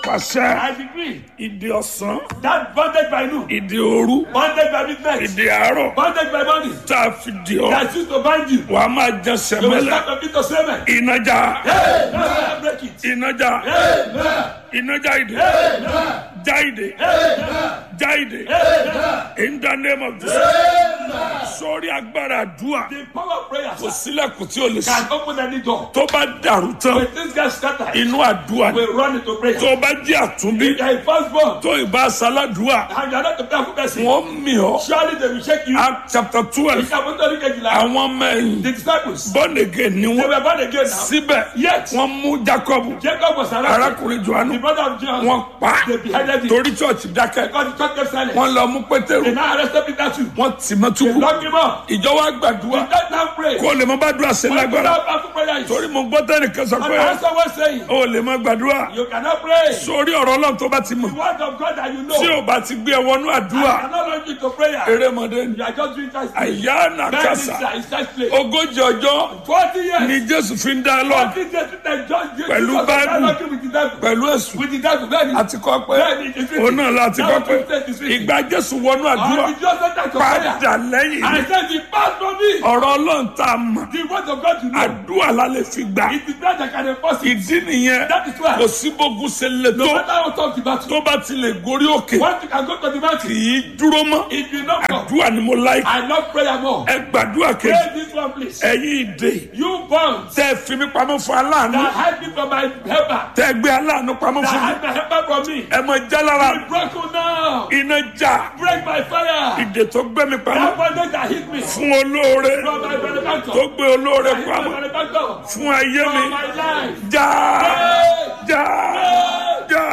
pàṣẹ I decree ìdè ọ̀sán that bondage by noon, ìdè òru bondage by midnight, ìdè àárọ̀ bondage by morning, tá a fi dì ọ́ that used to bind you, wà á máa jẹ you will sẹ̀mẹ́lẹ̀ start to beat the semen. ìnájà Hey, now I break it. ìnájà Amen. ìnájà ìdè Amen. já ìdè já ìdè in the name of Jesus sórí agbára àdúrà The power of prayer kò sílẹ̀kùn tí o lè can ṣí open any door. tó bá dàrú tán When things get scattered, inú àdúrà ni we run into prayer. tó bá jẹ́ àtúnbí If you are a firstborn tó ìbá sáládùúà and you are not a prayerful person, wọ́n mì ọ́ surely they will shake you. act chapter twelve Ìṣàmúntọ́rí kejìlá. àwọn ọmọ ẹ̀yìn The disciples, born again ni they wọ́n were born again now. síbẹ̀ Yet, wọ́n mú jacob Jacob was arrested. arákùnrin johannu The brother of John, wọ́n pa á they beheaded him. torí church dákẹ́ Because the church kept silent. wọ́n lọ mú pétérù They now arrested Peter too. wọ́n tì mọ́ They túbú locked him up. ìjọ wa gbàdúrà Let them pray. kó lè mọ bá dúrà sí When you lágbára have powerful prayer, you- torí mo gbọ́ tẹ́nìkan sọ And pé the answer was saying, o lè mọ gbàdúrà you cannot pray. sórí ọ̀rọ̀ ọlọ́run tó bá ti mọ̀ The word of God that you know. tí o bá ti gbé ẹ wọnú àdúrà I cannot launch you to prayer. erémọdé ni You are just doing that. àyà nàkàsà Then it's just play. ogójì ọjọ́ Forty years. ni jésù fi ń dá lọ Forty years with the judge. Jesus Pẹ̀lú was Bible. dialoguing with the devil. pẹ̀lú èsù With the devil. Then he- àti kọ́ pé then it is written. òun náà láti Now kọ́ pé it is written. ìgbà jésù wọnú àdúrà And the just enter to prayer. padà lẹ́yìn I said, the past for me. ọ̀rọ̀ ọlọ́run tá a mọ̀ The word of God you know. àdúrà la lè fi gbà It is God that can enforce it. ìdí nìyẹn That is why. kò sí bógun ṣe lè No tó matter how tough the battle. tó bá ti lè gorí òkè Once you can go to the kì mountain. í dúró mọ́ If you not go. àdúrà ni mo láì I love prayer more. ẹ gbàdúrà kejì Pray this one please. ẹ̀yin ìdè You bonds tẹ́ ẹ fi mí pamọ́ fún aláàánú that hide me from my helper. tẹ́ ẹ gbé aláàánú pamọ́ That fún mi hide my helper from me. ẹ mọ jálára Be broken now. iná já Break my fire. ìdè tó gbé mi pamọ́ That bondage that hit me fún olóore from my benefactor. tó gbé olóore That hit my pamọ́ benefactor. fún ayé mi From my life. já Hey! já já.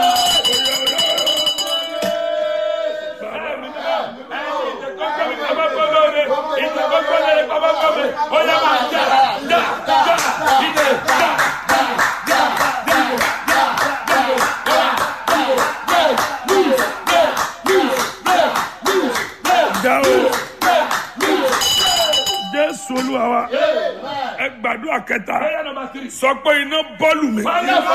já o jésù olúwa wa ẹ gbàdúrà kẹta sọ pé iná bọ́ọ̀lù mi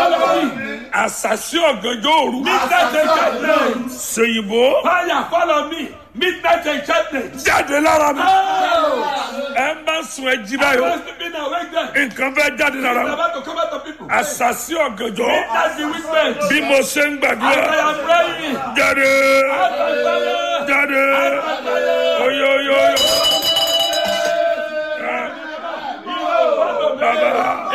àṣàṣì ọ̀gànjọ́ òru ṣèyìnbó Fire follow me. Midnight enchantment. jáde lára mi Oh! ẹ má sùn ẹ jí I báyọ̀ was sleeping awake then. nǹkan fẹ́ jáde lára I'm mi about to come out of people. àṣàṣì ọ̀gànjọ́ That's the witness. bí mo ṣe ń As I gbàdúrà am praying. jáde Out by fire. jáde Out by fire. oyoyoyo bàbá